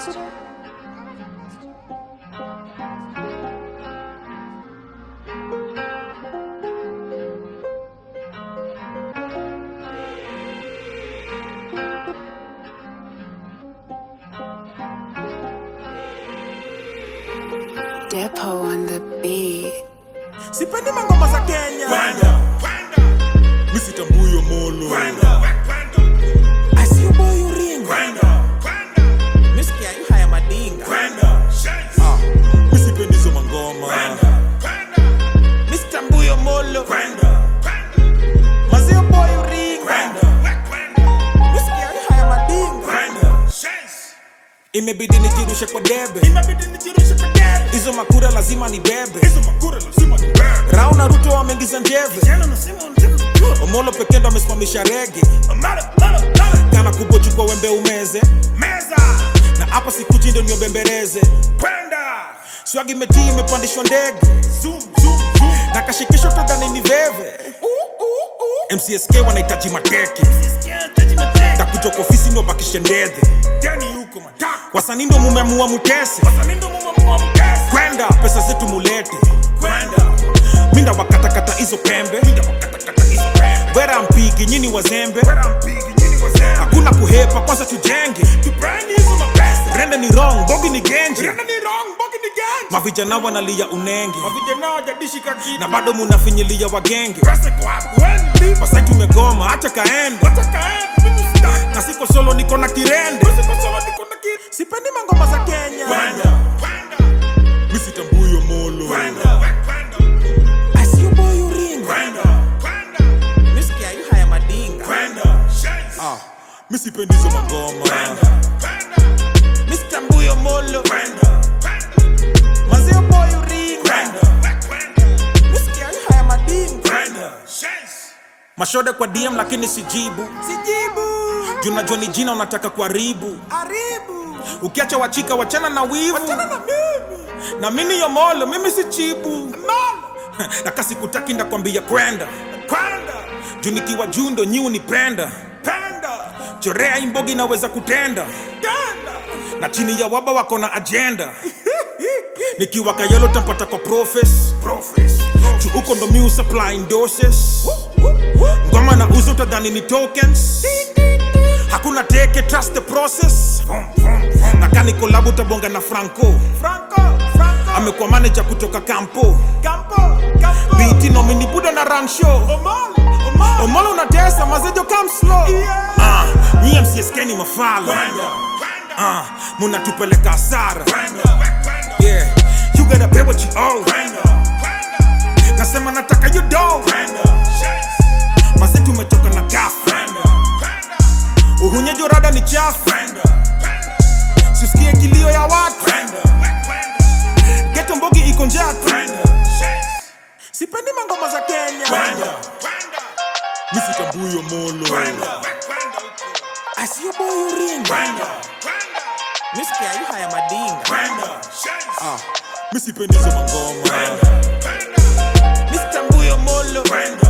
Depo on the beat. sipendi mangoma za kenya misitambuyo molo asiuboyuringa misikia yu haya madinga Ah, misipendi hizo mangoma misitambuyo molo mazioboyuringa misikia yu haya madinga imebidi nijirushe kwa debe hizo makura lazima ni bebe rao na ruto wameingiza njeve omolo pekee ndo amesimamisha rege kana kubochukwa wembe umeze na hapa sikuchi ndo niobembereze swagi metii imepandishwa ndege na kashikisho todhani ni veve mcsk wanahitaji mateke takutoka ofisi ndo bakishe ndedhe wasanii ndo mumeamua mutese kwenda pesa zetu mulete minda wakatakata hizo pembe wera mpigi nyini wazembe hakuna kuhepa kwanza tujenge rende ni wrong bogi ni genje mavijana wanalia unenge na bado munafinyilia wagenge pasai tumegoma hacha kaende na siko solo niko na kirende sipendi mangoma za kenya misitambuyo molo asiuboyuringa misikia yu haya madinga Ah, misipendi hizo mangoma misitambuyo molo mazioboyuringa misikia yu haya madinga mashode kwa dm lakini sijibu juu najua ni jina unataka kuharibu ukiacha wachika wachana na wivu na mimi yomolo mimi si chibu na kasi kutaki ndakwambia kwenda juu nikiwa juu ndo nyi unipenda chorea imbogi naweza kutenda na chini ya waba wako na ajenda nikiwa kayelo tampata kwa profes juu huko ndo mi supplying doses ngoma na uzo utadhani ni tokens hakuna teke trust the process na kani kolabu tabonga na franco amekuwa manager kutoka kampo biti nomini buda na run show omolo unatesa mazejo come slow Ah, nyie mcsk ni mafala Ah, munatupeleka hasara yeah you gotta pay what you owe nasema nataka you do maze tumetoka na gafu uhunyejo rada ni chafu sisikie kilio ya watu geto mbogi iko njatu sipendi mangoma za kenya misitambuyo molo asiyoboyuringa misikia yu haya madinga Ah, misipendi hizo mangoma misitambuyo molo